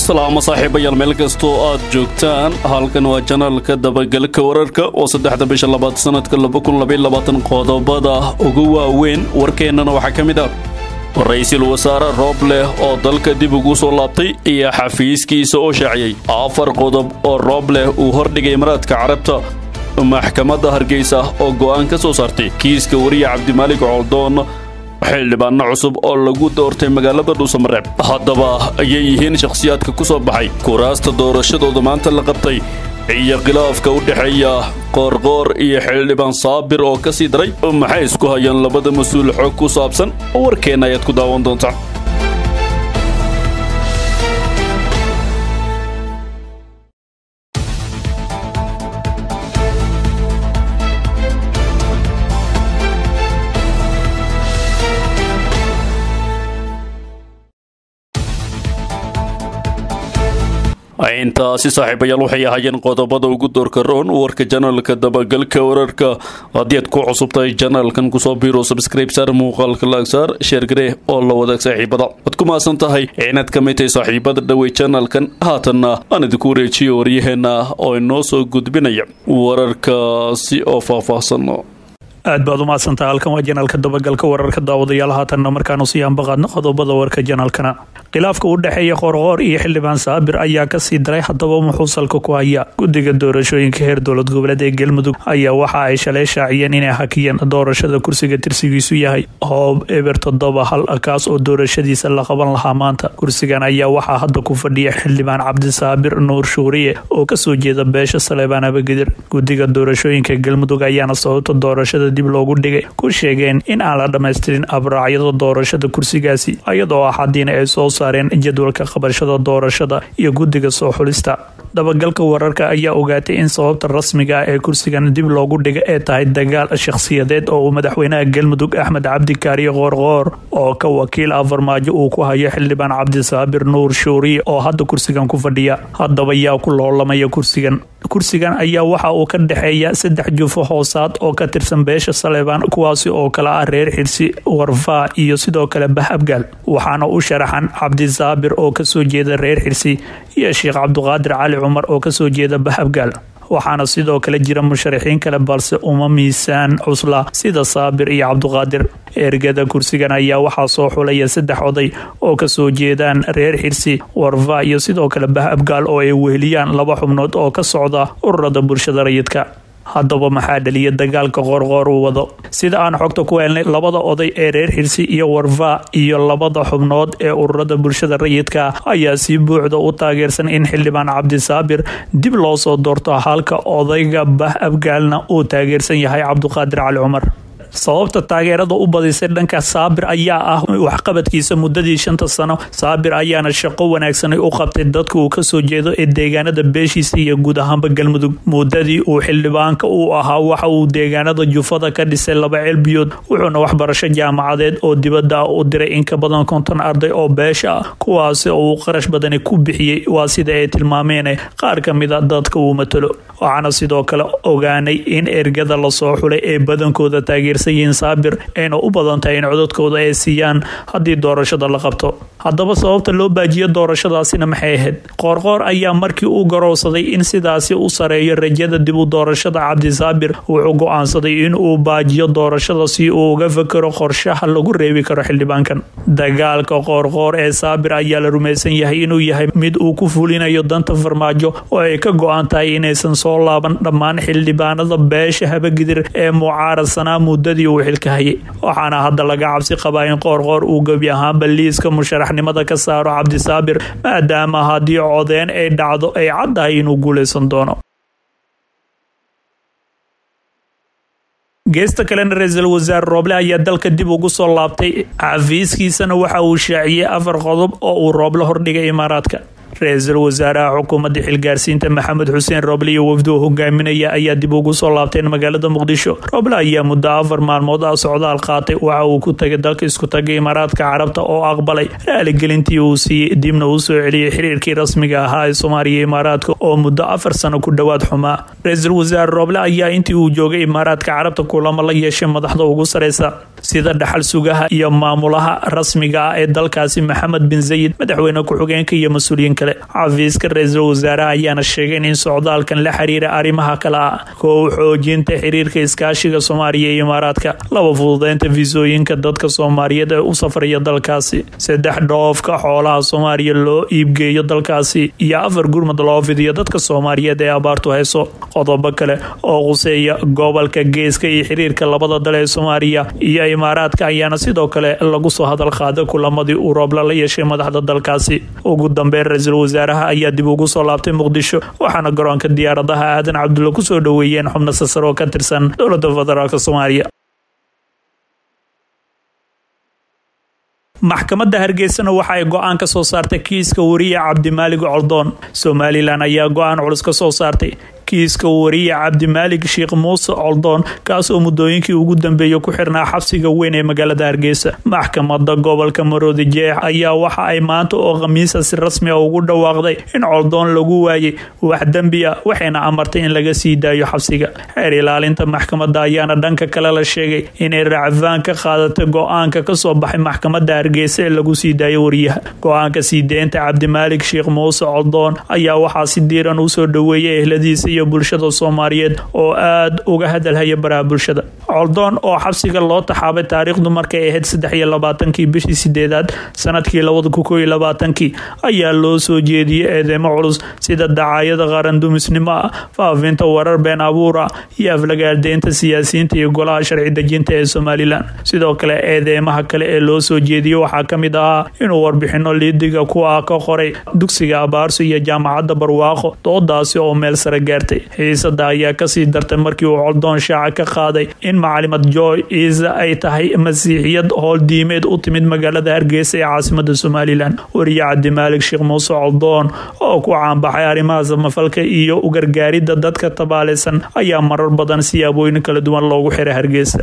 salaamo saaxiibayaal meel kastoo aad joogtaan halkan waa janaalka dabagalka wararka oo saddexda bisha labaad sanadka qodobada ugu waaweyn warkeennana waxaa ka mid ah ra-iisul wasaare roob leh oo dalka dib ugu soo laabtay iyo xafiiskiisa oo shaaciyey afar qodob oo roob leh uu hordhigay imaraadka carabta maxkamadda hargeysa oo go'aan ka soo saartay kiiska wariye cabdimaalig coldoon xildhibaano cusub oo lagu doortay magaalada dhuusamareeb haddaba ayay yihiin shakhsiyaadka ku soo baxay kuraasta doorashadooda maanta la qabtay iyo khilaafka u dhexeeya qoorqoor iyo xildhibaan saabir oo ka sii daray maxay isku hayaan labada mas-uul xog ku saabsan warkeenna ayaad ku daawan doontaa intaasi saaxiibayaal waxay ahaayeen qodobada ugu doorka roon warka janaalka dabagalka wararka haddii aad ku cusub tahay janaalkan kusoo biiro subscribe saar muuqaalka laagsaar sheergaree oo la wadaag saaxiibada waad ku maasan tahay inaad ka mid tahay saaxiibada dhawey janaalkan haatanna aan idinku wareejiyo waryaheena oo inoo soo gudbinaya wararkaasi oo faahfaahsan aad baad u mahadsantaha halkan waa janaalka dabagalka wararka daawadayaal haatanna markaanu sii ambaqaadno qodobada warka janaalkana khilaafka u dhexeeya qoorqoor iyo xildhibaan saabir ayaa kasii daray haddaba muxuu salka ku haya guddiga doorashooyinka heer dowlad goboleed ee galmudug ayaa waxa ay shalay shaaciyeen inay hakiyeen doorashada kursiga tirsigiisu yahay hoob eber toddoba hal kaas oo doorashadiisa la qaban lahaa maanta kursigan ayaa waxaa hadda ku fadhiya xildhibaan cabdisaabir nuur shuuriye oo kasoo jeeda beesha saleebaan abagedir guddiga doorashooyinka galmudug ayaana sababta doorashada dib loogu dhigay ku sheegeen in aan la dhammaystirin abraacyada doorashada kursigaasi iyadoo ah haddiina ay soo saareen jadwalka qabashada doorashada iyo guddiga soo xulista dabagalka wararka ayaa ogaatay in sababta rasmiga ah ee kursigan dib loogu dhiga ee tahay dagaal shakhsiyadeed oo uu madaxweynaha galmudug axmed cabdi kaariye qoorqoor oo ka wakiil ah farmaajo uu ku hayo xildhibaan cabdisaabir nuur shuuriye oo hadda kursigan ku fadhiya haddaba yaa ku loolamaya kursigan kursigan ayaa waxa uu ka dhexeeya saddex jufo hoosaad oo ka tirsan beesha saleebaan kuwaasi oo kale ah reer xirsi warfaa iyo sidoo kale bah abgaal waxaana u sharaxan cabdisaabir oo kasoo jeeda reer xirsi iyo sheekh cabduqaadir cali cumar oo kasoo jeeda bah abgaal waxaana sidoo kale jira musharaxiin kale balse uma miisaan cusla sida saabir iyo cabduqaadir ergada kursigan ayaa waxaa soo xulaya saddex oday oo kasoo jeedaan reer xirsi warfa iyo sidoo kale bah abgaal oo ay weheliyaan laba xubnood oo ka socda ururada bulshada rayidka haddaba maxaa dhaliya dagaalka qoorqoor uu wado sida aan xogta ku helnay labada oday ee reer xirsi iyo warfa iyo labada xubnood ee ururada bulshada rayidka ayaa si buuxda u taageersan in xildhibaan cabdisaabir dib loo soo doorto halka odayga bah abgaalna uu taageersan yahay cabduqaadir cali cumar sababta taageerada u badisay dhanka saabir ayaa ah waxqabadkiisa muddadii shanta sano saabir ayaana shaqo wanaagsanay u qabtay dadka uu kasoo jeedo ee deegaanada beeshiisa iyo guud ahaanba galmudug muddadii uu xildhibaanka uu ahaa waxa uu deegaanada jufada ka dhisay laba celbiyood wuxuuna waxbarasho jaamacadeed oo dibadda ah u diray in ka badan konton arday oo beesha ah kuwaasi oo uu qarash badani ku bixiyey waa sida ay tilmaameen qaar ka mida dadka uu matalo waxaana sidoo kale ogaanay in ergada lasoo xulay ee badankooda taageersan yihiin saabir ayna u badan tahay in codadkooda ay siiyaan haddii doorashada la qabto haddaba sababta loo baajiyo doorashadaasina maxay ahayd qoorqoor ayaa markii uu garowsaday in sidaasi u sareeyo rajada dib u doorashada cabdisaabir wuxuu go-aansaday in uu baajiyo doorashada si uu uga fakero qorshaha lagu reebi karo xildhibaankan dagaalka qoorqoor ee saabir ayaa la rumaysan yahay inuu yahay mid uu ku fulinayo danta farmaajo oo ay ka go-an tahay inaysan soo laaban dhammaan xildhibaanada beesha habagidir ee mucaaradsanaa muddadii uu xilka hayay waxaana hadda laga cabsi qabaa in qoorqoor uu gebi ahaanba liiska musharaxnimada ka saaro cabdisaabir maadaama haddii codeen ay dhacdo ay caddahay inuu guulaysan doono geesta kalena ra-iisul wasaare rooble ayaa dalka dib ugu soo laabtay xafiiskiisana waxa uu shaaciyey afar qodob oo uu rooble hordhigay imaaraadka ra-iisul wasaaraha xukuumadda xilgaarsiinta maxamed xuseen rooble iyo wafduu hogaaminaya ayaa dib ugu soo laabteen magaalada muqdisho rooble ayaa muddo afar maalmood ah socdaal qaatay waxa uu ku tagay dalka isku tagay imaaraadka carabta oo aqbalay raaligelintii uu siiyey dibna uu soo celiyey xiriirkii rasmiga ahaa ee soomaaliya imaaraadka oo muddo afar sano ku dhowaad xumaa ra-iisul wasaare rooble ayaa intii uu joogay imaaraadka carabta kulamo la yeeshay madaxda ugu sareysa sida dhaxal sugaha iyo maamulaha rasmiga ah ee dalkaasi maxamed bin zayid madaxweyne ku-xigeenka iyo mas-uuliyiin kale dalbaday xafiiska ra-iisul wasaaraha ayaana sheegeen in socdaalkan la xiriira arrimaha kale ah koow xoojinta xiriirka iskaashiga soomaaliya iyo imaaraadka laba fududeynta fiisooyinka dadka soomaaliyeed ee u safraya dalkaasi saddex dhoofka xoolaha soomaaliya loo iibgeeyo dalkaasi iyo afar gurmad loo fidiyo dadka soomaaliyeed ee abaartu hayso qodobo kale oo quseeya gobolka geeska iyo xiriirka labada dal ee soomaaliya iyo imaaraadka ayaana sidoo kale lagu soo hadal qaaday kulamadii uu roobla la yeeshay madaxda dalkaasi ugu dambeyn ra-iisul wasaaraha ayaa dib ugu soo laabtay muqdisho waxaana garoonka diyaaradaha aadan cabdulla kusoo dhoweeyeen xubno sasar oo ka tirsan dowlada federaalk soomaaliya maxkamadda hargeysana waxa ay go-aan ka soo saartay kiiska wariye cabdimaalig coldoon somalilan ayaa go-aan culus ka soo saartay kiiska wariye cabdimaalig sheekh muuse coldoon kaasoo muddooyinkii ugu dambeeyey ku xirnaa xabsiga weyn ee magaalada hargeysa maxkamadda gobolka maroodi jeex ayaa waxa ay maanta oo khamiisa si rasmi a ugu dhawaaqday in coldoon lagu waayey wax dembi ah waxayna amartay in laga sii daayo xabsiga xeer ilaalinta maxkamadda ayaana dhanka kale la sheegay inay racfaan ka qaadatay go-aanka kasoo baxay maxkamadda hargeysa ee lagu sii daayo wariyaha go-aanka sii deynta cabdimaalig sheekh muuse coldoon ayaa waxaa si diiran usoo dhoweeyay ehladiisa iyo bulshada soomaaliyeed oo aada uga hadalhaya baraha bulshada coldoon oo xabsiga loo taxaabay taariikhdu markay ahayd saddex iyo labaatankii bishii sideedaad sanadkii labada kun koo iyo labaatankii ayaa loo soo jeediyey eedeymo culus sida dacaayada qaran dumisnimo ah faafinta warar been abuura iyo aflagaardeynta siyaasiyiinta iyo golaha sharci dejinta ee somalilan sidoo kale eedeymaha kale ee loo soo jeediyey waxaa ka mid ahaa inuu warbixino liidiga kuwa ka qoray dugsiga abaarso iyo jaamacadda barwaaqo doodaasi oo meel sare gaartay xiisada ayaa kasii dartay markii uu coldoon shaaca ka qaaday in macalimad joy iisa ay tahay masiixiyad howl diimeed u timid magaalada hargeysa ee caasimada somalilan wariye cabdimaalig sheekh muuse coldoon oo ku caanbaxay arrimaha samafalka iyo ugargaaridda dadka tabaaleysan ayaa marar badan siyaabooyin kala duwan loogu xiray hargeysa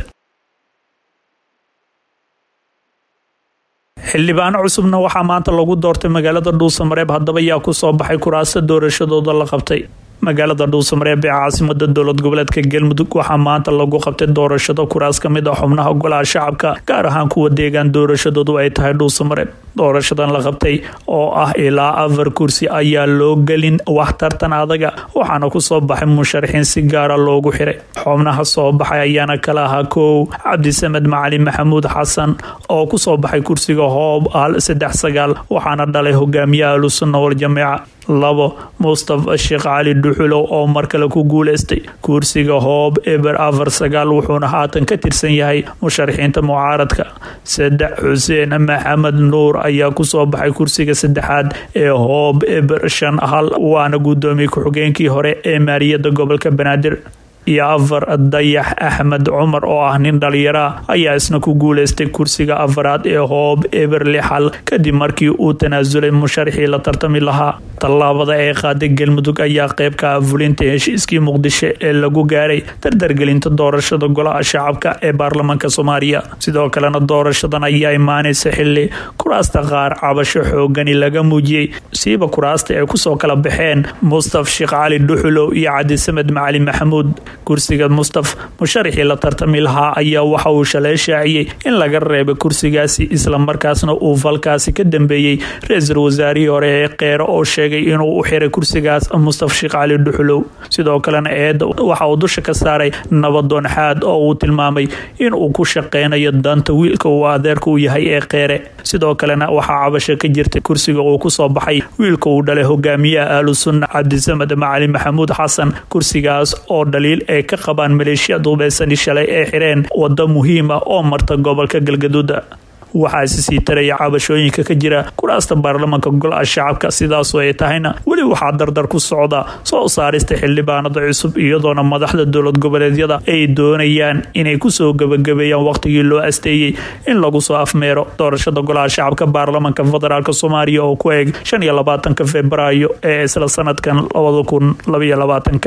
xildhibaano cusubna waxaa maanta lagu doortay magaalada dhuusamareeb haddaba yaa ku soo baxay kuraasta doorashadooda la qabtay magaalada dhuusamareeb ee caasimada dowlad goboleedka galmudug waxaa maanta lagu qabtay doorashado kuraas ka mid ah xubnaha golaha shacabka gaar ahaan kuwa deegaan doorashadoodu ay tahay dhuusamareeb doorashadan la qabtay oo ah ilaa afar kursi ayaa loo gelin wax tartan adaga waxaana kusoo baxay musharaxiin si gaara loogu xiray xubnaha soo baxay ayaana kala ahaa kow cabdisamed macalin maxamuud xasan oo kusoo baxay kursiga hoob al saddex sagaal waxaana dhalay hogaamiyaha ahlusunna waljamiica labo mustafa sheekh cali dhuxulow oo mar kale ku guuleystay kursiga hoob eber afar sagaal wuxuuna haatan ka tirsan yahay musharaxiinta mucaaradka saddex xuseen maxamed nuur ayaa kusoo baxay kursiga saddexaad ee hoob eber shan hal waana guddoomiye ku-xigeenkii hore ee maaliyadda gobolka banaadir iyo afar dayax axmed cumar oo ah nin dhalinyara ayaa isna ku guuleystay kursiga afaraad ee hoob eber lixal kadib markii uu tanaasulay musharaxii la tartami lahaa tallaabada ee qaaday galmudug ayaa qayb ka ah fulinta heshiiskii muqdisho ee lagu gaaray dardargelinta doorashada golaha shacabka ee baarlamaanka soomaaliya sidoo kalena doorashadan ayaa imaanaysa xili kuraasta qaar cabasho xoogani laga muujiyey siiba kuraasta ay kusoo kala baxeen mustaf sheekh cali dhuxulow iyo cabdisamed macali maxamuud kursiga mustaf musharaxii la tartami lahaa ayaa waxa uu shalay shaaciyey in laga reebay kursigaasi islamarkaasna uu falkaasi ka dambeeyey ra-iisul wasaarihii hore ee keero oo sheegay inuu u xiray kursigaas mustaf sheekh cali dhuxulow sidoo kalena eedda waxa uu dusha ka saaray nabadoon xaad oo uu tilmaamay in uu ku shaqeynayo danta wiilka uu adeerka u yahay ee keere sidoo kalena waxaa cabasho ka jirtay kursiga uu kusoo baxay wiilka uu dhalay hogaamiyaha ahlu sunna cabdisamed macali maxamuud xasan kursigaas oo dhaliil ay ka qabaan maleeshiya duubeysani shalay ee xireen wado muhiim ah oo marta gobolka galgaduuda waxaa isi sii taraya cabashooyinka ka jira kuraasta baarlamaanka golaha shacabka sidaasoo ay tahayna weli waxaa dardar ku socda soo saarista xildhibaanada cusub iyadoona madaxda dowlad goboleedyada ay doonayaan inay kusoo gabagabeeyaan waqtigii loo asteeyey in lagu soo afmeero doorashada golaha shacabka baarlamaanka federaalk soomaaliya oo ku eeg shan iyo labaatanka februaayo ee isla sanadkan labada kun labaiyo labaatanka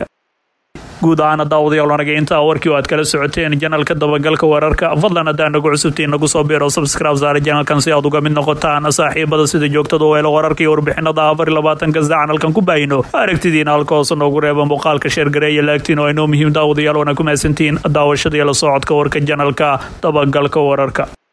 guud ahaana daawadayaal anaga intaa warkii oo aad kala socoteen janalka dabagalka wararka fadlan haddaan nagu cusubtiin nagu soo biiro subscribe saare janalkan si aad uga mid noqotaan saaxiibada sida joogtada oo helo wararka iyo warbixinada afar iyo labaatanka sida canalkan ku baahino aragtidiina halka hoose noogu reeba muuqaalka sheergareeya laagtiin oo inoo muhiim daawadayaal wana ku mahadsantiin daawashada iyo la socodka warka janalka dabagalka wararka